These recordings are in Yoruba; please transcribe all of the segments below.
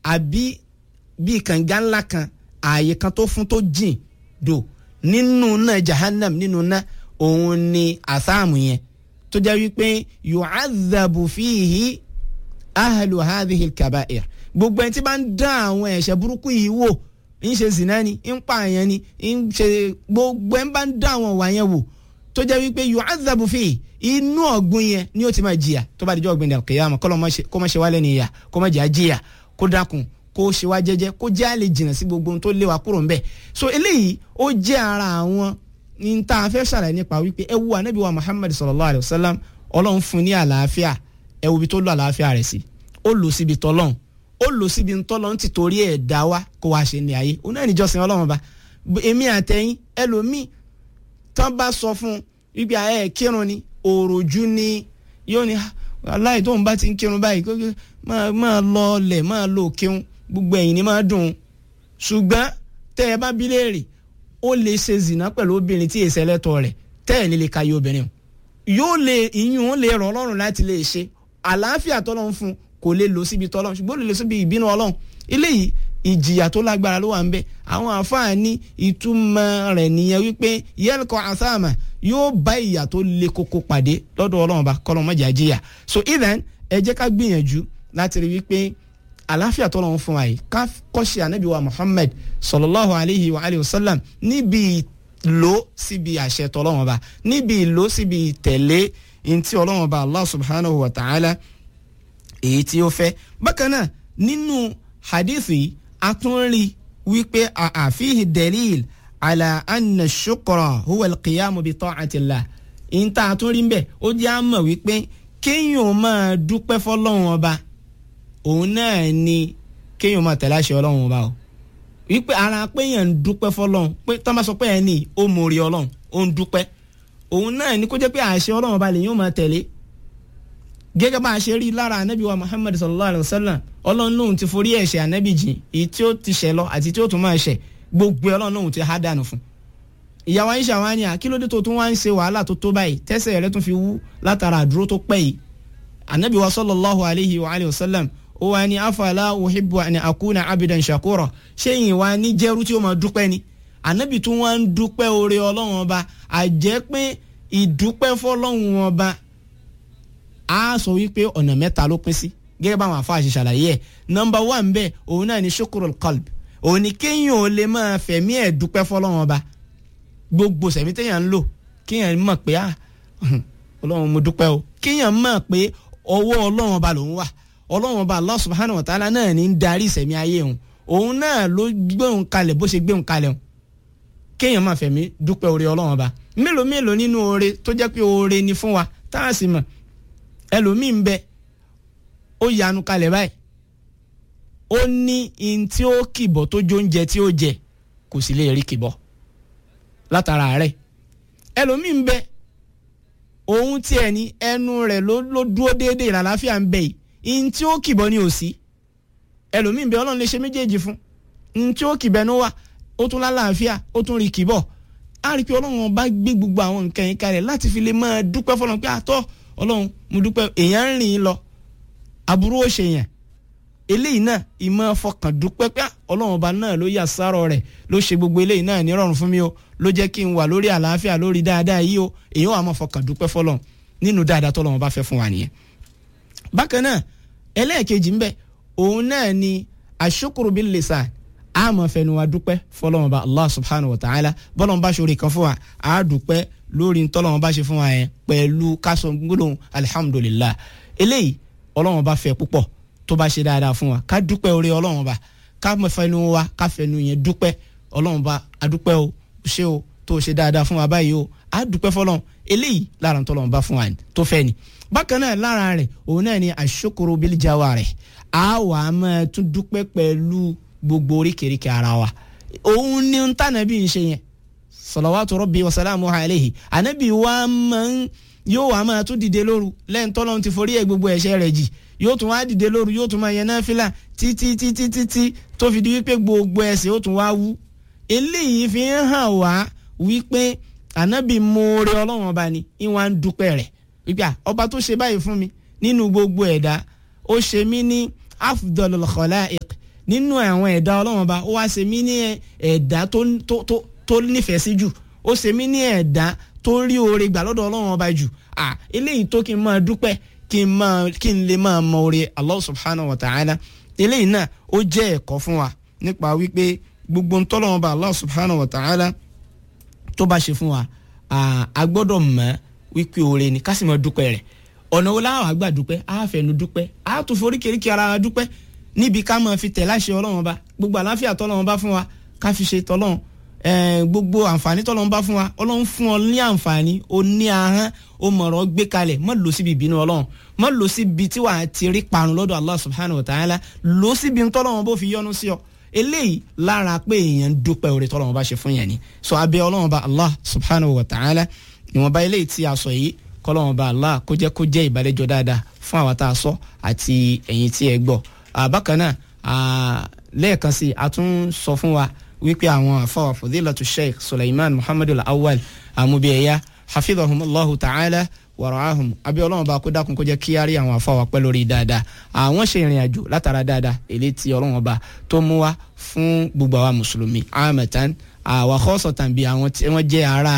àbí bíi kànga ńlá kan ààyè kan tó fún tó jìn dò nínú náà jahannam nínú náà òun ni àsáàmù yẹn tó jẹ́ wípé yu'adhabu fihi ahlu hadhihi al-kaba'ir gbogbo ẹni tí bá ń dán àwọn ẹ̀ṣẹ̀ burúkú yìí wò ń ṣe zina ni ń pààyàn ni ń ṣe gbogbo ẹni bá ń dán àwọn ìwà yẹn wò tó jẹ́ wípé yu'adhabu fihi inú ọ̀gbun yẹn ni ó ti máa jìyà tó bá dijọ́ ọ̀gbìn al-qiyamah kó má ṣe wálé nìyà kó má jẹ́ àjìyà kó dákun kó ṣe wá jẹ́jẹ́ kó jẹ́ àlè jìnnà sí gbogbo ohun tó lé wa kúrò ńbẹ̀ so eléyìí ó jẹ́ ara àwọn ní tá a fẹ́ ṣàlàyé nípa wípé ẹ wo ànábì wa Muhammad sallallahu alayhi wa sallam ọlọ́run fún ní àlàáfíà ẹ wo ibi tó lọ àlàáfíà rẹ̀ sí ó lò síbi tọ́lọ́run ó lò síbi tọ́lọ́run ti torí ẹ̀ dá wa kó wá ṣe ní ayé òun náà níjọsìn ọlọ́run ba èmi àtẹ̀yìn ẹlòmíì tán bá sọ fún wípé ẹ kírun ni òròjú ni yóò ní aláì tóun bá ti ń kírun báyìí máa lọ ọlẹ̀ máa lọ òkèun gbogbo ẹ̀yìn ni máa dùn ṣùgbọ́n tẹ́ ẹ bá bí léèrè ó lè ṣe zìnà pẹ̀lú obìnrin tí èsẹ̀ lẹ́tọ̀ rẹ̀ tẹ́ ẹ̀ nílé kayé obìnrin o yóò lè ìyún ó lè rọ̀ ọlọ́run láti lè ṣe àlàáfíà tọ́lọ́run fún kò lè lọ síbi tọ́lọ́run ṣùgbọ́n ó lè lọ síbi ìbínú ọlọ́run eléyìí ìjìyà tó lágbára ló wà ń bẹ àwọn àfáàní ìtumọ̀ rẹ̀ nìyẹn wípé yẹ́lkọ̀ àsáàmà yóò bá ìyà tó le koko pàdé lọ́dọ̀ ọlọ́run bá kọ́lọ́ mọ́jà jìyà so even ẹ jẹ́ ká gbìyànjú láti rí wípé àlàáfíà tó lọ́wọ́ fún wa yìí ká kọ́ṣe ànábì wa Muhammad sallallahu alayhi wa alayhi wa sallam níbi ìlò síbi àṣẹ tọ́lọ́wọ́n ba níbi ìlò síbi ìtẹ̀lé ntí ọlọ́wọ́n ba Allah subhanahu wa ta'ala èyí tí ó fẹ́ bákan náà nínú hadith yìí a tún rí wípé àfihi dalil ala anna shukra huwa alqiyamu bi ta'atillah ìta àtúnrí ń bẹ̀ ó jẹ́ àmọ̀ wípé kéèyàn máa dúpẹ́ fọlọ́wọ́n ọba òun náà ni kéèyàn máa tẹ̀lé àṣẹ ọlọ́run ọba o wípé ara péyàn ń dúpẹ́ fọlọ́run pé tá a máa sọ pé ẹ̀ ní ó mórí ọlọ́run ó ń dúpẹ́ òun náà ni kó jẹ́ pé àṣẹ ọlọ́run ọba lèyìn ó máa tẹ̀lé gẹ́gẹ́ bá a ṣe rí lára anabi wa muhammad sallallahu alayhi wa sallam ọlọ́run lóhun ti forí ẹ̀ṣẹ̀ anabi jìn èyí tí ó ti ṣẹ̀ lọ àti tí ó tún máa ṣẹ̀ gbogbo ọlọ́run lóhun ti há dànù fún ìyàwó Aisha wa ni àkílódé tó tún wá ń ṣe wàhálà tó tó báyìí tẹ́sẹ̀ rẹ̀ tún fi wú látara àdúró tó pẹ́ yìí anabi wa sallallahu alayhi wa alayhi wa sallam ó wá ní afala uhibbu an akuna abidan shakura ṣéyìn wá ní jẹ́rú tí ó máa dúpẹ́ ni anabi tún wá ń dúpẹ́ oore ọlọ́run ọba àjẹ́ pé ìdúpẹ́ fọlọ́run ọba a sọ wípé ọ̀nà mẹ́ta ló pín sí gẹ́gẹ́ báwọn àfa àṣẹ ṣàlàyé ẹ̀ nọmba wà ń bẹ̀ òun náà ni shukurul qalb òun ni kéèyàn ò lè máa fẹ̀mí ẹ̀ dúpẹ́ fọlọ́run ọba gbogbo sẹ̀mí téèyàn ń lò kéèyàn mọ̀ pé ah ọlọ́run mo dúpẹ́ o kéèyàn mọ̀ pé ọwọ́ ọlọ́run ọba lòun wà ọlọ́run ọba allah subhanahu wa ta'ala náà ní ń darí ìsẹ̀mí ayé òun òun náà ló gbéhùn kalẹ̀ bó ṣe gbéhùn kalẹ̀ òun kéèyàn máa fẹ̀mí dúpẹ́ oore ọlọ́run ọba mélòó mélòó nínú oore tó jẹ́ pé oore ni fún wa tá a sì mọ̀ ẹlòmíì ń bẹ ó yanu kalẹ̀ báyìí ó ní in tí ó kìbọ̀ tó jó oúnjẹ tí ó jẹ kò sì lè rí kìbọ̀ látara rẹ̀ ẹlòmíì ń bẹ òun tiẹ̀ ní ẹnu rẹ̀ ló ló dúró déédéé ìlàláfíà ń bẹ yìí in tí ó kìbọ̀ ni ò sí ẹlòmíì ń bẹ ọlọ́run lè ṣe méjèèjì fún in tí ó kìbẹ̀ ní wà ó tún lálàáfíà ó tún rí kìbọ̀ á rí i pé ọlọ́run bá gbé gbogbo àwọn nǹkan yìí kalẹ̀ láti fi lè máa dúpẹ́ fọlọ́run pé àtọ́ ọlọ́run mo dúpẹ́ èèyàn ń rìn lọ aburú ó ṣe yẹn eléyìí náà ìmọ̀ fọkàn dúpẹ́ pé ọlọ́run ọba náà ló yà sárọ̀ rẹ̀ ló ṣe gbogbo eléyìí náà nírọ̀rùn fún mi o ló jẹ́ kí n wà lórí àlàáfíà lórí dáadáa yìí o èèyàn wà máa fọkàn dúpẹ́ fọlọ́run nínú dáadáa tọ́lọ́run bá fẹ́ fún wa nìyẹn. bákan náà ẹlẹ́ẹ̀kejì ńbẹ òun náà ni àṣukuru bil lisan a máa fẹnu wa dúpẹ́ fọlọ́run ọba allah subhanahu wa ta'ala bọ́lọ́run bá ṣoore kan fún wa a dúpẹ́ lórí ntọ́lọ́run bá ṣe fún wa yẹn pẹ̀lú kásán gbólóhùn alihamudulilah eléyìí ọlọ́run bá fẹ́ púpọ̀ tó bá ṣe dáadáa fún wa ká dúpẹ́ orí ọlọ́run bá ká fẹnu wa ká fẹnu yẹn dúpẹ́ ọlọ́run bá a dúpẹ́ o ṣé o tó ṣe dáadáa fún wa báyìí o a dúpẹ́ fọlọ́run eléyìí lára ntọ́lọ́run bá fún wa tó fẹ́ ni bákan náà lára rẹ̀ òun náà ni àṣokoro bílíjàwá rẹ̀ a wà á máa tún dúpẹ́ pẹ̀lú gbogbo oríkèéríkèé ara wa òun ni ntànàbí ń ṣe yẹn salawatu rabbi wa salamu alayhi anabi wa man yóò wá máa tún dìde lóru lẹ́yìn tọ́lọ́run ti forí ẹ̀ gbogbo ẹ̀ṣẹ̀ rẹ̀ jì yóò tún wá dìde lóru yóò tún máa yẹn náfìlà títí títí títí tó fi di wípé gbogbo ẹ̀ṣẹ̀ ó tún wá wú eléyìí fi ń hàn wá wípé anabi moore ọlọ́run ọba ni ìwà ń dúpẹ́ rẹ̀ wípé ọba tó ṣe báyìí fún mi nínú gbogbo ẹ̀dá ó ṣe mí ní afdalul khalaiq nínú àwọn ẹ̀dá ọlọ́run ọba ó wá ṣe mí ní ẹ̀dá tó tó tó tó nífẹ̀ẹ́ sí jù ó ṣe mí ní ẹ̀dá tó rí oore gbà lọ́dọ̀ ọlọ́run ọba jù à eléyìí tó kí n máa dúpẹ́ kí n máa kí n lè máa mọ oore Allah subhanahu wa ta'ala eléyìí náà ó jẹ́ ẹ̀kọ́ fún wa nípa wípé gbogbo ntọ́lọ́run ọba Allah subhanahu wa ta'ala tó bá ṣe fún wa a gbọ́dọ̀ mọ̀ wípé oore ni ká sì máa dúpẹ́ rẹ̀ ọ̀nà wo láwọn àgbà dúpẹ́ á fẹnu dúpẹ́ á tún foríkèéríkèé ara wa dúpẹ́ níbi ká máa fi tẹ̀ láṣẹ ọlọ́run ọba gbogbo àlàáfíà tọ́lọ́run bá fún wa ká fi ṣe tọ́lọ́run gbogbo àǹfààní tọ́lọ́run bá fún wa ọlọ́run fún ọ ní àǹfààní o ní ahọ́n o mọ̀rọ̀ gbé kalẹ̀ má lọ síbi ìbínú ọlọ́run má lọ síbi tí wàá ti rí parun lọ́dọ̀ Allah subhanahu wa ta'ala lọ síbi tọ́lọ́run bó fi yọ́nú sí ọ eléyìí lára pé èèyàn dúpẹ́ oore tọ́lọ́run bá ṣe fún yẹn ni so abẹ́ ọlọ́run bá Allah subhanahu wa ta'ala ìwọ̀nba eléyìí tí a sọ yìí kọ́lọ́run bá Allah kó jẹ́ kó jẹ́ ìbálẹ́jọ́ dáadáa fún àwa tá a sọ àti ẹ̀yin tí ẹ gbọ́ bákan náà lẹ́ẹ̀kan sí a tún sọ fún wa wípé àwọn àfọwà fadilatu sheikh suleiman muhammadu awwal amubiyaya hafidhahumullahu ta'ala wàràhùn abiyọlọ́wọ́n bá kó dákun kó jẹ́ kí á rí àwọn àfọwà pẹ́ lórí dáadáa àwọn ṣe ìrìn àjò látara dáadáa èlé tí ọlọ́wọ́n bá tó mú wá fún gbogbo àwa mùsùlùmí amẹ̀tán àwa kọ́sọ̀tàn bíi àwọn tí wọ́n jẹ́ ará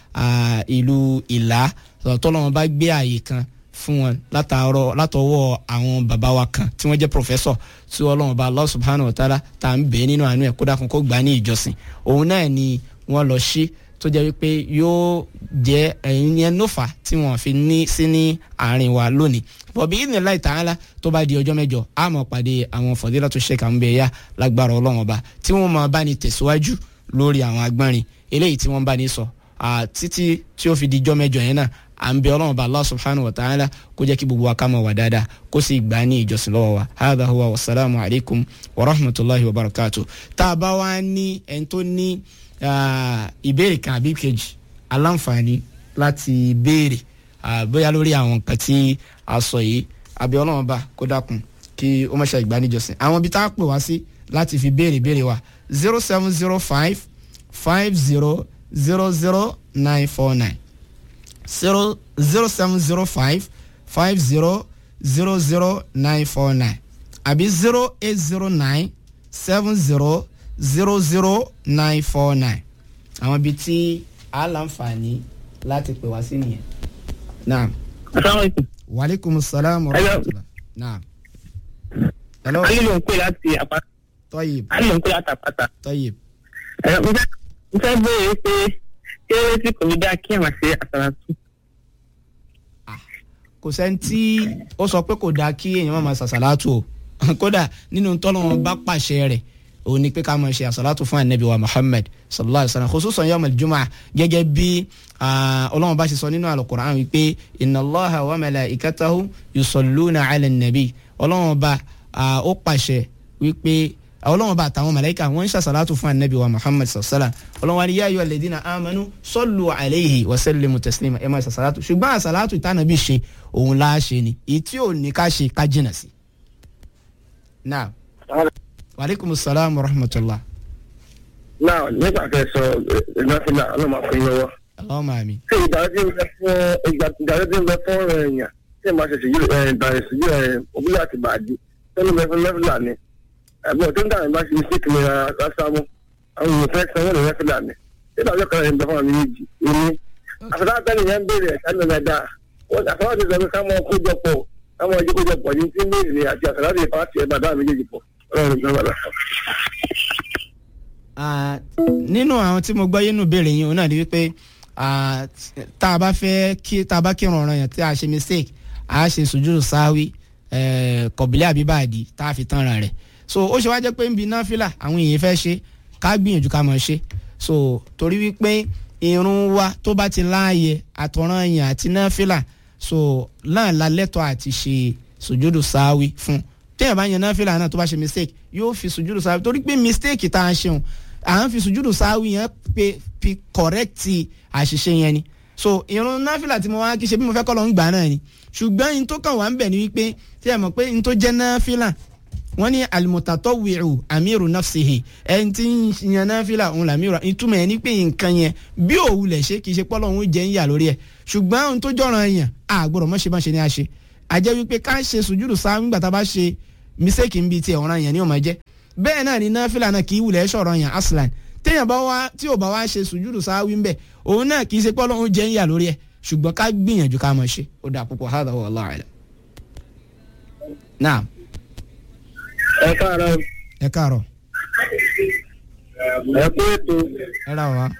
ìlú ìlà tọ́lọ́wọ́n bá gbé àyè kan fún wọn látàárọ̀ látọwọ́ àwọn bàbá wa kan tí wọ́n jẹ́ pòfẹ́sọ̀ tí Ọlọ́run bá Allah subhanahu wa ta'ala tá à ń bẹ̀ nínú àánú ẹ̀ kó dákun kó gbà ní ìjọsìn òun náà ni wọ́n lọ sí tó jẹ́ wípé yóò jẹ́ ẹ̀yin yẹn nófà tí wọ́n fi ní sí ní àárín wa lónìí bọ̀bí idhnillahi ta'ala tó bá di ọjọ́ mẹ́jọ á máa pàdé àwọn fadilatu Sheikh Ambeya lágbára Ọlọ́run ọba tí wọ́n máa bá ní tẹ̀síwájú lórí àwọn agbọ́nrin eléyìí tí wọ́n bá ní sọ títí tí ó fi di ọjọ́ mẹ́jọ yẹn náà à ń bẹ ọlọ́run bá allah subhanahu wa ta'ala kó jẹ́ kí gbogbo wa ká máa wà dáadáa kó sì gbà ní ìjọsìn lọ́wọ́ wa hadha huwa wa salaamu alaykum wa rahmatulahi wa barakatu. tá a bá wá ní ẹni tó ní ìbéèrè kan àbí kejì aláǹfààní láti béèrè bóyá lórí àwọn nǹkan tí a sọ yìí àbí ọlọ́run bá kó dákun kí ó má ṣe ìgbà ní ìjọsìn. àwọn ibi tá a pè wá sí láti fi béèrè béèrè wa zero seven zero five five zero zero zero nine four nine zero zero seven zero five five zero zero zero nine four nine àbí zero eight zero nine seven zero zero zero nine four nine àwọn ibi tí a láǹfààní láti pè wá sí nìyẹn. naam. asalaamualeykum. waaleykum salaam wa rahmatulah. naam. hello. ali ló ń pè láti àpáta. tọ́yìb ali ló ń pè láti àpáta. tọ́yìb. ẹ mo fẹ́ mo fẹ́ béèrè pé kí ló tí kò ní dá kí ẹ̀ máa ṣe àsàlátù. kò sẹ́ni tí ó sọ pé kò dáa kí èèyàn máa ṣàṣàlátù o kódà nínú tọ́lọ́wọ́n bá pàṣẹ rẹ̀ òun ni pé ká máa ṣe àṣàlátù fún anabi wa muhammad sallallahu alayhi wa sallam khususan yawm al-jumu'ah gẹ́gẹ́ bí ọlọ́wọ́n bá ṣe sọ nínú al-Qur'an wípé inna allaha wa malaikatahu yusalluna ala nabi ọlọ́wọ́n bá ó pàṣẹ wípé ọlọ́wọ́n bá àtàwọn màláíkà wọ́n ń ṣàṣàlátù fún anabi wa muhammad sallallahu alayhi wa sallam ọlọ́wọ́n ni ya ayyuhal ladhina amanu sallu alayhi wa sallimu taslima ẹ máa ṣàṣàlátù ṣùgbọ́n àṣàlátù ìtànàbí ṣe òun láà ṣe ni èyí tí ò ní ká ṣe ká jìnà sí. náà waaleykum salaam wa rahmatulah. náà nígbà tẹ sọ ìgbàsílà ọlọmọ fún yín lọ́wọ́. Allahumma àmín. ṣé ìdájọ́ ń bẹ fún ìdájọ́ ń bẹ fún ọ̀rọ̀ èèyàn tí ẹ máa ṣe ṣèyí ìbàrẹ̀ ìṣèyí òbílẹ̀ àti bàdí tó ń bẹ fún lẹ́fìlà ni ẹ̀gbọ́n tó ń dà nígbà ṣe mistake ní asámú àwọn èèyàn fẹ́ sanwó ní lẹ́fìlà ni ṣé ìdájọ́ kan ń bẹ fún àmì méjì ìní. àfẹ́tà bẹ́ẹ̀ yẹn ń béèrè ẹ̀ka ní ọ̀dà àfẹ́tà ti sọ pé ká mọ kójọpọ̀ ká mọ ojú kójọpọ̀ ní tí méjì ni àti àfẹ́tà ti fà á ti ẹ̀ bàdá méjèèjì pọ̀ ọlọ́run ìjọba lọ. nínú àwọn tí mo gbọ́ yínú béèrè yín òun náà ni wípé tá a bá fẹ́ kí tá a bá kírun ọ̀ràn yẹn tí a ṣe mistake a ṣe sùjúdù sáwí kọ̀bílẹ̀ àbíbàdì tá a fi tán ra rẹ̀ so ó ṣe wá jẹ́ pé ń bi náfìlà àwọn èèyàn fẹ́ ṣe ká gbìyànjú ká mọ̀ ṣe so torí wípé irun wa tó bá ti láàyè àtọ̀ràn yẹn àti náfìlà so náà la lẹ́tọ̀ọ́ àti ṣe sùjúdù sáwí fún téèyàn bá yan náfìlà náà tó bá ṣe mistake yóò fi sùjúdù sáwí torí pé mistake tá a ṣeun à ń fi sùjúdù sáwí yẹn pé fi correct àṣìṣe yẹn ni so irun náfìlà tí mo wá kí ṣe bí mo fẹ́ kọ́ lọ ń gbà náà ni ṣùgbọ́n in tó kàn wá ń bẹ̀ ni wípé tí ẹ mọ̀ pé in tó jẹ́ náfìlà wọ́n ní alimutatọ́wìrù amiru nafsihi ẹni tí ń yan náfìlà òun làmírù ìtumọ̀ ẹ̀ ní pé nǹkan yẹn bí òwú lẹ̀ ṣe kì í ṣe pọ́lọ́ òun jẹ́ ń yà lórí ẹ̀ ṣùgbọ́n ohun tó jọ̀ràn yàn àgbọ̀dọ̀ mọ́ ṣe má ṣe ní àṣe àjẹ́ wípé ká ṣe sùjúdù sáà nígbà tá a bá ṣe mísèkì ń bi tiẹ̀ ọ̀ràn yẹn ní ọmọ jẹ́ bẹ́ẹ̀ náà ni náfìlà náà kì í wulẹ̀ sọ̀rọ̀ yàn aslan téèyàn bá wá tí ò bá wá ṣe sùjúdù sáwí ńbẹ òun náà kì í ṣe pé ọlọ́run jẹ́ ń yà lórí ẹ̀ ṣùgbọ́n ká gbìyànjú ká mọ̀ ṣe ó dà púpọ̀ hádà wà láàrẹ̀. náà ẹ káàárọ̀ ẹ káàárọ̀ ẹ kú ètò ẹ rà wá.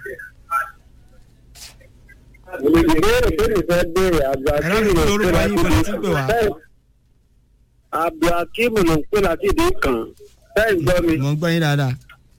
ìbéèrè tó lè fẹ́ béèrè ẹ rà mí lórúkọ yín bọ̀dọ̀ tí ń pè wá. abdulhakeem ló ń pè láti ìdí kan bẹ́ẹ̀ gbọ́ mi mo ń gbọ́ yín dáadáa.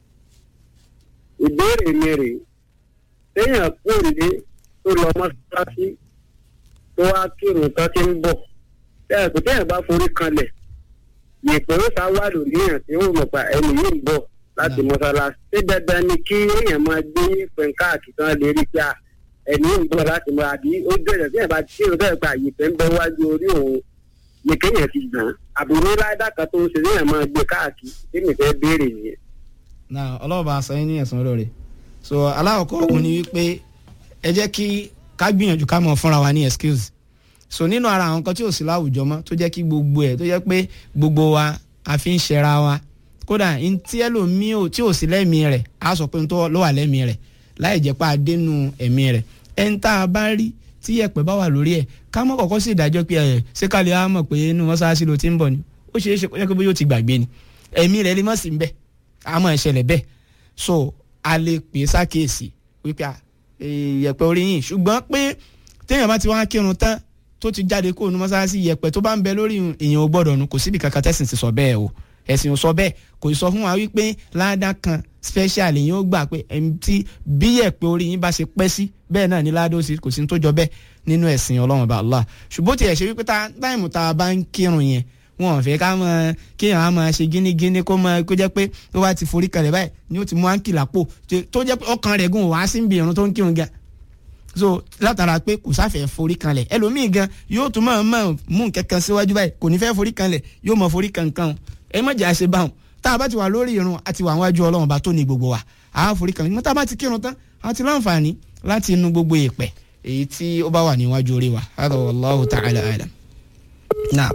ìbéèrè mi rè téèyàn kú òde tó lọ mọ́ṣáláṣí tó wá kírun tán ti ń bọ̀ tẹ́ẹ̀ kò téèyàn bá forí kanlẹ̀ yèpẹ̀ ó sá wà lórí èèyàn tí ó mọ̀ pa ẹni yìí ń bọ̀ láti mọ́ṣáláṣí ṣé dandan ni kí èèyàn máa gbé yèpẹ̀ káàkiri tán lè rí pé à, ẹni yìí ń bọ̀ láti mọ́ àbí ó bẹ̀rẹ̀ téèyàn bá kírun tẹ́ẹ̀ pa yèpẹ̀ ń bẹ wájú orí òun ni kéèyàn ti gbọ̀n àbúrò láìdá kan tó ń ṣe téèyàn máa gbé káàkiri tí mi fẹ́ béèrè nìyẹn. náà ọlọ́ọ̀bá sọ yín ní ẹ̀sán olóore so aláwọ̀kọ́ òun ni wípé ẹ jẹ́ kí ká gbìyànjú ká mọ̀ fúnra wa ní excuse so nínú ara àwọn nǹkan tí ò sí láwùjọ mọ́ tó jẹ́ kí gbogbo ẹ̀ tó jẹ́ pé gbogbo wa a fi ń ṣẹra wa kódà n tí ẹlòmíì ò tí ò sí lẹ́mìí rẹ̀ á sọ pé n tó ló wà lẹ́mìí rẹ̀ láì jẹ́ pé a dénú ẹ̀mí rẹ̀ ẹ̀ ń tá a bá rí tí yẹ̀pẹ̀ bá wà lórí ẹ̀ ká mọ́ kọ́kọ́ sí ìdájọ́ pé ẹ̀ ṣé ká lè á mọ̀ pé inú mọ́ṣáláṣí ló ti ń bọ̀ ni ó ṣeé ṣe kó jẹ́ pé bóyá ó ti gbàgbé ni ẹ̀mí rẹ̀ lè mọ̀ sí ń bẹ̀ àmọ́ ìṣẹ̀lẹ̀ bẹ́ẹ̀ so a lè pè é sákèésì wípé à, eh, yẹ̀pẹ̀ orí yìí ṣùgbọ́n pé téèyàn bá ti wá kírun tán tó ti jáde kó nu mọ́sálásí yẹ̀pẹ̀ tó bá ń bẹ lórí èèyàn ò gbọ́dọ̀ nu kò síbi kankan tẹ̀sìn ti sọ bẹ́ẹ̀ o ẹ̀sìn ò sọ bẹ́ẹ̀ kò sọ fún wa wípé ládà kan special èèyàn ó gbà pé ẹni tí bí yẹ̀pẹ̀ orí yín bá ṣe pẹ́ sí bẹ́ẹ̀ náà ní ládà ó sì kò sí ní tó jọ bẹ́ẹ̀ nínú ẹ̀sìn ọlọ́run bá Allah ṣùgbọ́n tiẹ̀ ṣe wípé tá- táìmù tá a bá ń kírun yẹn wọn ò fẹ́ ká mọ kéèyàn á máa ṣe gínígíní kó mọ kó jẹ́ pé tó bá ti forí kalẹ̀ báyìí ni ó ti mú áńkì lápò tó jẹ́ pé ọkàn rẹ̀ gùn wá sí ibi ìrun tó ń kírun gan so látara pé kò sáfẹ́ forí kanlẹ̀ ẹlòmíì gan yóò tún máa máa mú kẹ̀kẹ́ síwájú báyìí kò ní fẹ́ forí kanlẹ̀ yóò mọ forí kankan ẹ má jà ṣe báwọn tá a bá ti wà lórí irun àti wà wájú ọlọ́run bá tó ní gbogbo wa a forí kanlẹ̀ tá a bá ti kírun tán a ti láǹfààní láti inú gbogbo ìpẹ́ èyí tí ó bá wà níwájú orí wa hada wallahu ta'ala alam náà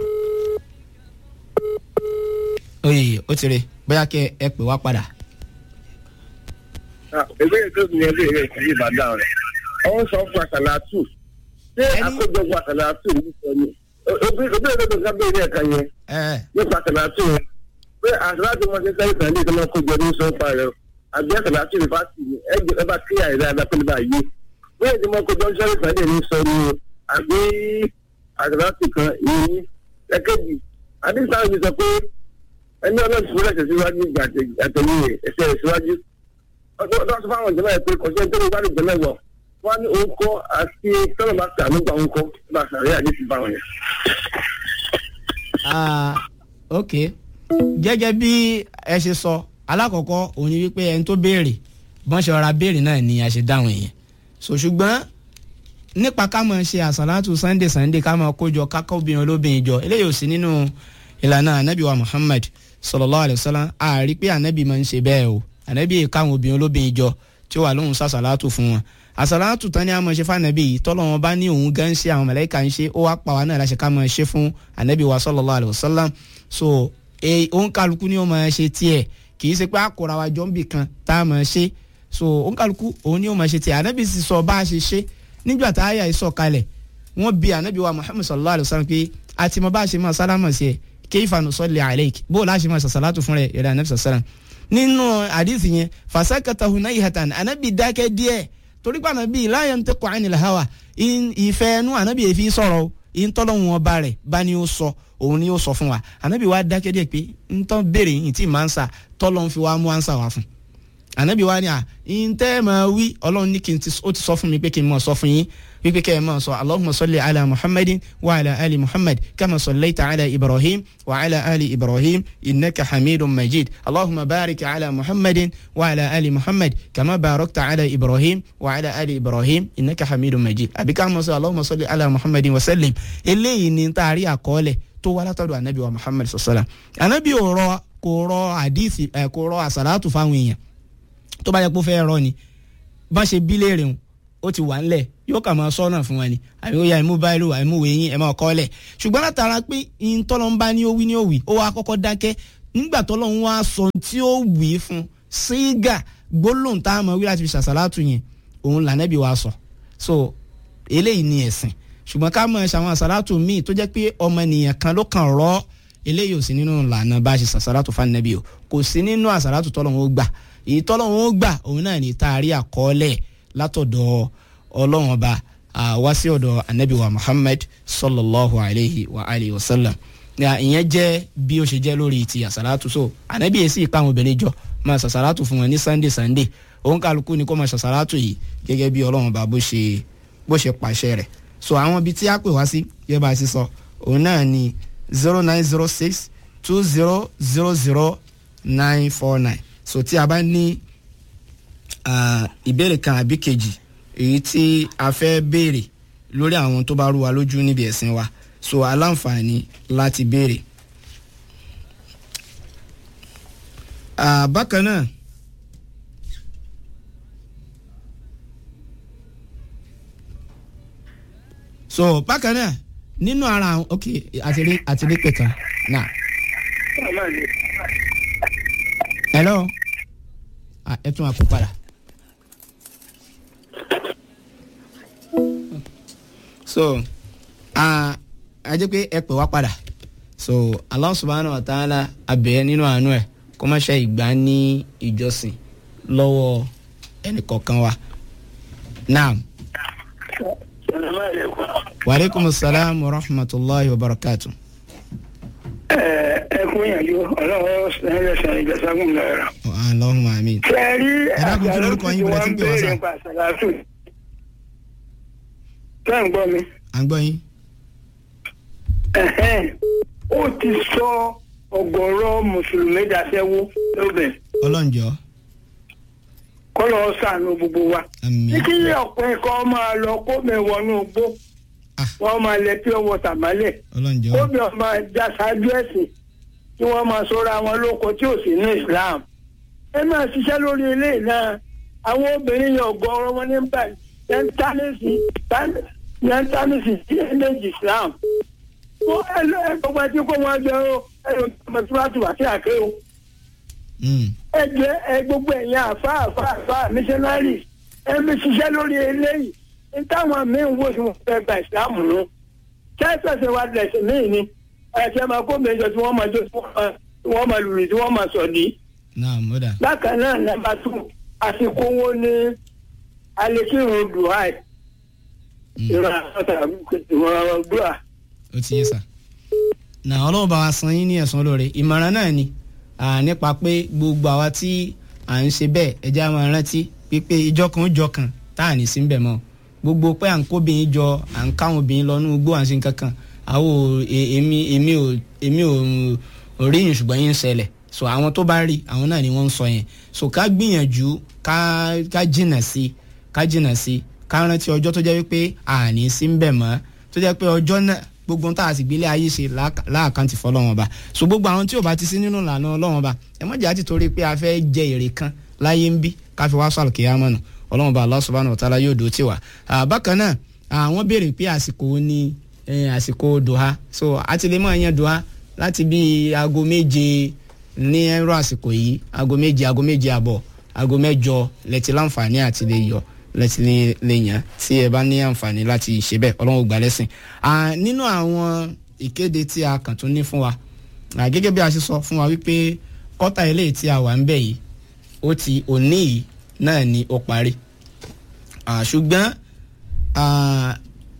oye ó ti rè bóyá kẹ ẹ pè wá padà. ìbéèrè tó ní ẹbí rẹ kì í ìbàdàn rẹ ọwọ́ sọ fún àṣàlátù ṣé Ẹni- àkójọpọ̀ àṣàlátù ní sọ ni ìbéèrè tó ká bẹ́ẹ̀ ní ẹ̀ka yẹn ẹ nípa àṣàlátù yẹn pé àṣàlátù wọn ṣe sẹ́yìn sàn ní ìtọ́nà kójọ ní sọ pa rẹ àbí àṣàlátù ní fásitì ni ẹ jẹ ẹ bá kí àìrẹ adápẹ́lẹ́ bá yé bóyá ìdí mọ́ kójọ sẹ́yìn sàn ní sọ ni o àbí àṣàlátù kan ìyẹn ní ẹ̀kẹ́jì àdìsáà mi sọ pé ẹni ọlọ́run fún ẹsẹ̀ síwájú ìgbà àtẹ̀yìn ẹsẹ̀ rẹ̀ síwájú ọdún ọdún sọ fáwọn ìjọba ẹ̀ pé kọ̀ṣẹ́ tó ń bá lè jẹ́lẹ̀ wọ̀ wọ́n ní òun kọ́ àti tọ́lọ̀ bá tà nígbà òun kọ́ bá sàrẹ́ àdéhùn bá wọn yẹn. Ah, ok gẹ́gẹ́ bí ẹ ṣe sọ alákọ̀ọ́kọ́ òun ni wípé ẹni tó béèrè bọ́n ṣe ọ̀ra béèrè náà ni a ṣe dáhùn yẹn so ṣùgbọ́n nípa ká máa ṣe àsàlátù sunday sunday ká máa kójọ kákọ́ obìnrin olóbìnrin jọ eléyìí ò sí nínú ìlànà anabi wa muhammad sallallahu alayhi wa sallam a rí pé anabi máa ń ṣe bẹ́ẹ̀ o anabi yìí káwọn obìnrin olóbìnrin jọ tí ó wà lóhùn sàsàlátù fún wọn àsàlátù tán ni a máa ṣe fún anabi yìí tọ́lọ́wọ́n bá ní òun gan ṣe àwọn màláíkà ń ṣe ó wá pa wá náà láṣẹ ká máa ṣe fún anabi wa sallallahu alayhi wa sallam so e òun kálukú ni ó máa ṣe tiẹ̀ kì í ṣe pé àkóra wa jọ ń bì kan tá a máa ṣe so òun kálukú òun ni ó máa ṣe tiẹ̀ anabi sì sọ bá a ṣe ṣe nígbà tá a yà sọ kalẹ̀ wọ́n bi anabi wa muhammad sallallahu alayhi wa sallam pé àti mo bá a ṣe máa sálámà sí ẹ kayfa nusalli alayk bó o láṣẹ máa sàṣàlátù fún rẹ yẹrẹ anabi sallam nínú àdìsí yẹn fasakata hunayhatan anabi dákẹ́ díẹ̀ torí pé anabi la yantiqu anil hawa in- ìfẹ́ ẹnu anabi yẹn fi sọ̀rọ̀ o ìtọ́lọ́hún ọba rẹ̀ bá ní ó sọ òun ni ó sọ fún wa anabi wa dákẹ́ díẹ̀ pé ntọ́ béèrè yìí tí màá ń sà tọ́lọ́hún fi wá mú ànsà wá fún anabi wa ni a ntẹ́ máa wí ọlọ́run ní kí n ti ó ti sọ fún mi pé kí n máa sọ fún yín wípé kẹ́ ẹ máa sọ allahumma salli ala muhammadin wa ala ali muhammad kama sallaita ala ibrahim wa ala ali ibrahim innaka hamidun majid allahumma barik ala muhammadin wa ala ali muhammad kama barakta ala ibrahim wa ala ali ibrahim innaka hamidun majid àbí ká máa sọ allahumma salli ala muhammadin wa sallim eléyìí ni taari àkọọ́lẹ̀ tó wá látọ̀dọ̀ anabi wa muhammad sallam anabi ò rọ kò rọ àdìsí ẹ kò rọ àsàlátù fáwọn èèyàn tó bá yẹ kó fẹ́ rọ ni bá ṣe bí léèrè ń ó ti wà ńlẹ̀ yóò kà máa sọ́nà fún wọn ni àbí ó ya ẹ̀mú báyìí ẹ̀mú wẹ̀yìn ẹ̀ máa kọ́ lẹ̀ ṣùgbọ́n látara pé ìtọ́lọ́mbá ní ó wí ní ó wí ó wá kọ́kọ́ dákẹ́ nígbà tó lọ́n wá sọ tí ó wí fún sígà gbólóhùn tá a mọ̀ wí láti fi ṣàṣàlátù yẹn òun lànàbí wa sọ so eléyìí ni ẹ̀sìn ṣùgbọ́n ká mọ̀ ṣàwọn àṣàlátù míì tó jẹ́ pé ọmọnìyàn kan ló kàn rọ́ eléyìí ò sí nínú ìlànà bá a ṣe ṣàṣàlátù fánàbí o kò sí nínú àṣàlátù tọ́lọ́hún ó gbà èyí tọ́lọ́hún ó gbà òun náà ní taari àkọọ́lẹ̀ látọ̀dọ̀ ọlọ́run ọba wá sí ọ̀dọ̀ anabi wa muhammad sallallahu alayhi wa alayhi wa sallam ìyẹn jẹ́ bí ó ṣe jẹ́ lórí ti àṣàlátù so anabi yẹn sì pa àwọn obìnrin jọ máa ṣàṣàlátù fún wọn ní sunday sunday òun kálukú ni kó máa ṣàṣàlátù yìí gẹ́gẹ́ bí ọlọ́run ọba bó ṣe bó ṣe pàṣẹ rẹ̀ so àwọn ibi tí a pè wá sí yẹ bá a ṣe sọ òun náà ni zero nine zero six two zero zero zero nine four nine so tí a bá ní ìbéèrè kan àbí kejì èyí tí a fẹ́ béèrè lórí àwọn tó bá rú wa lójú níbi ẹ̀sìn wa so aláǹfààní láti béèrè. bákan náà so bákan náà nínú ara àwọn ok àtìrí àtìrí pẹ̀tà náà. hello ẹ tún àpò padà. so a jẹ́ pé ẹ pè wá padà so Allah subhanahu wa ta'ala abẹ́ nínú àánú ẹ̀ kó má ṣe ìgbà ní ìjọsìn lọ́wọ́ ẹnìkọ̀ọ̀kan wa naam. wa aleykum salaam wa rahmatulahi wa barakatu. ẹ kún yànjú ọlọ́wọ́ ẹlẹ́sìn ìjọsàgùn lọ́rọ̀. Allahumma amin. sẹ́ẹ̀rí ẹ dákun kí lórúkọ yín bẹ̀rẹ̀ tí ń pè wá sá. nípa àṣàlátù. tẹ́ ń gbọ́ mi. à ń gbọ́ yín. Ẹ̀hẹ́n. ó ti sọ ọ̀gọ̀rọ̀ mùsùlùmí dàṣẹ́wó lóbẹ̀ ọlọ́njọ́ kọ́lọ́ ṣàánú gbogbo wa. àmín. ní kí ọ̀pọ̀ ẹ̀kọ́ máa lọ kó mẹ́wọ̀nú gbó Ah. wọ́n máa lẹ pure water mọ́lẹ̀ ọlọ́njọ́ kó bí wọ́n máa já ṣáájú ẹ̀sìn kí wọ́n máa sọ́ra wọn lóko tí ò sí ní Islam. ẹ máa ṣiṣẹ́ lórí ilé náà àwọn obìnrin yẹn ọ̀gọ̀ọ̀rọ̀ wọn ní bá yẹntánìsì yẹntánìsì sí ẹ̀mẹ́jì Islam. ó ẹ lọ ẹ gbogbo ẹtí kó wọn jọ ẹ lọ ọmọ tí wọ́n ti wà sí àké o. Mm. ẹ jẹ ẹ gbogbo ẹ̀yin àfa àfa àfa missionaries ẹ mi ṣiṣẹ́ lórí eléyìí ní táwọn míín wò sí wọn fẹ́ gba ìsìlámù nù kẹ́sẹ̀sẹ̀ wa lẹ̀sìn míì ni ẹ̀sẹ̀ máa kó mi jọ tí wọ́n máa jó tí wọ́n máa- tí wọ́n máa lùlù tí wọ́n máa sọ̀dí. naam ó dà. bákan náà nàmbà tù àsìkò wo ni alekirun duhai Mm. ìrora ìrora dua. ó ti yé sà. nà ọlọ́run bá wa san yín ní ẹ̀san lóore ìmọ̀ràn náà ni à, nípa pé gbogbo àwa tí à ń ṣe bẹ́ẹ̀ ẹja máa rántí pípé ìjọ kan ó jọ kan tá à ní sí bẹ̀ mọ́ gbogbo pé à ń kóbìnrin jọ à ń káwọn obìnrin lọ nínú igbó à ń ṣe nǹkan kan àwọn ò e- èmi èmi ò èmi ò ò rí yín ṣùgbọ́n yín ń ṣẹlẹ̀ so àwọn tó bá rí àwọn náà ni wọ́n ń sọ yẹn so ká gbìyànjú ká ká jìnà sí ká jìnà sí ká rántí ọjọ́ tó jẹ́ wípé àní sí ń bẹ̀ mọ́ tó jẹ́ pé ọjọ́ náà gbogbo ohun tá a sì gbélé ayé ṣe láàkà- láàkáǹtì fọlọ́wọn ọba so gbogbo àwọn tí ò bá ti sí nínú ìlànà ọlọ́wọ́n ọba ẹ mọ̀ jẹ́ àti torí pé a fẹ́ jẹ èrè kan láyé ń bí ká fi wá sọ̀rọ̀ kíyámà nù ọlọ́wọ́n ọba Allah subhanahu wa ta'ala yóò dó tì wá. Ah, bákan náà àwọn béèrè pé àsìkò wo ni eh, àsìkò dùhà so àti lè mọ̀ yẹn dùhà láti bí aago méje ní ẹ̀rọ àsìkò yìí aago méje aago méje àbọ̀ aago mẹ́jọ lẹ́tí láǹfààní àti lè yọ lẹ́tí lè- lè yàn tí ẹ bá ní àǹfààní láti ṣe bẹ́ẹ̀ ọlọ́run ò gbà lẹ́sìn. Ah, nínú àwọn ìkéde tí a kàn tún ní fún wa ah, gẹ́gẹ́ bí a ṣe sọ fún wa wípé kọ́tà eléyìí tí a wà ń bẹ̀ yìí ó ti òní yìí náà ni ó parí Ah, ṣùgbọ́n ah,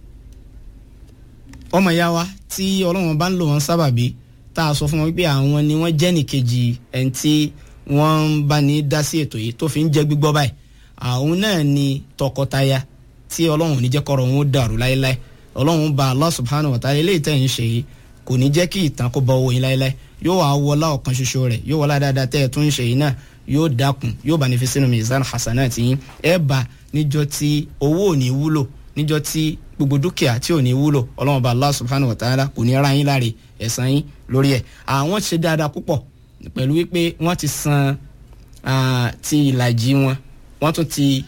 ọmọ ìyá wa tí ọlọ́run bá ń lò wọ́n sábàbí tá a sọ fún wọn wípé àwọn ni wọ́n jẹ́ nìkejì ẹni tí wọ́n ń bá ní dá sí ètò yìí tó fi ń jẹ́ gbígbọ́ báyìí àwọn náà ni tọkọtaya tí ọlọ́run ò ní jẹ́ kọ́rọ̀ wọn ó dàrú láéláé ọlọ́run bá Allah subhanahu wa ta'ala eléyìí tẹ̀ ń ṣe yìí kò ní jẹ́ kí ìtàn kó bọ owó yín láéláé yóò wá wọlá ọ̀kan ṣoṣo rẹ̀ yóò wọlá dáadáa tẹ́ ẹ̀ tún ń ṣe yìí náà yóò dákun yóò bá ní fi sínú mizan hasanat yín ẹ bá níjọ́ tí owó ò ní wúlò níjọ́ tí gbogbo dúkìá tí ò ní wúlò ọlọ́run bá Allah subhanahu wa ta'ala kò ní ra yín láre ẹ̀san yín lórí ẹ̀ àwọn ṣe dáadáa púpọ̀ pẹ̀lú wípé wọ́n ti san ah, ti ìlàjì wọn wọ́n tún ti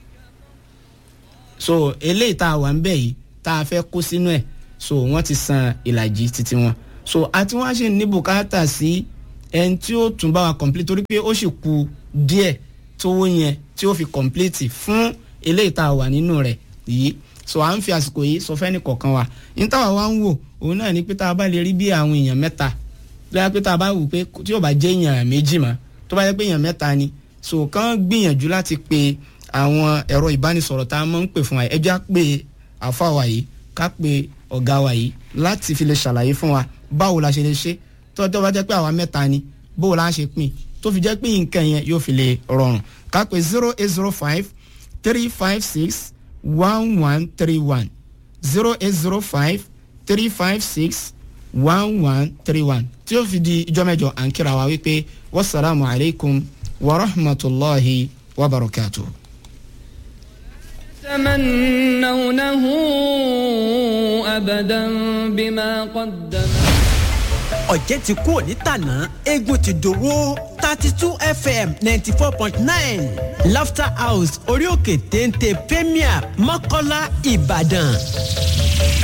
so eléyìí tá a wà ń bẹ̀ yìí tá a fẹ́ kó sínú ẹ̀ so wọ́n ti san ìlàjì títí wọn so àti wọ́n á ṣe ní bùkátà sí ẹni tí ó tún bá wa complete torí pé ó sì ku díẹ̀ tówó yẹn tí ó fi complete fún eléyìí tá a wà nínú rẹ̀ yìí so à ń fi àsìkò yìí sọ fẹ́ni kọ̀ọ̀kan wa ní táwa wá ń wò òun náà ni pé tá a bá lè rí bí àwọn èèyàn mẹ́ta lọ́yà pé tá a bá wù pé tí yóò bá jẹ́ èèyàn méjì mọ́ tó bá yẹ pé èèyàn mẹ́ta ni so kàn gbìyànjú láti pe àwọn ẹ̀rọ ìbánisọ̀rọ̀ tá a máa ń pè fún wa ẹjọ́ á pè àfa wa yìí ká pe ọ̀gá wa yìí láti fi lè ṣàlàyé fún wa báwo la ṣe lè ṣe tó tó bá jẹ́ pé àwa mẹ́ta ni báwo la ṣe pín tó fi jẹ́ pé nǹkan yẹn yóò fi lè rọrùn ká pe zero eight zero five three five six one one three one zero eight zero five three five six one one three one tí ó fi di ijọ́ mẹ́jọ à ń kíra wa wípé wasalaamu alaykum wa rahmatulahi wa barakatuh. تمنونه أبدا بما قدم ọ̀jẹ̀ ti kú òní tàná eégún ti dòwó thirty two fm ninety four point nine laughter house orí òkè téńté premier mọ́kọ́lá ìbàdàn.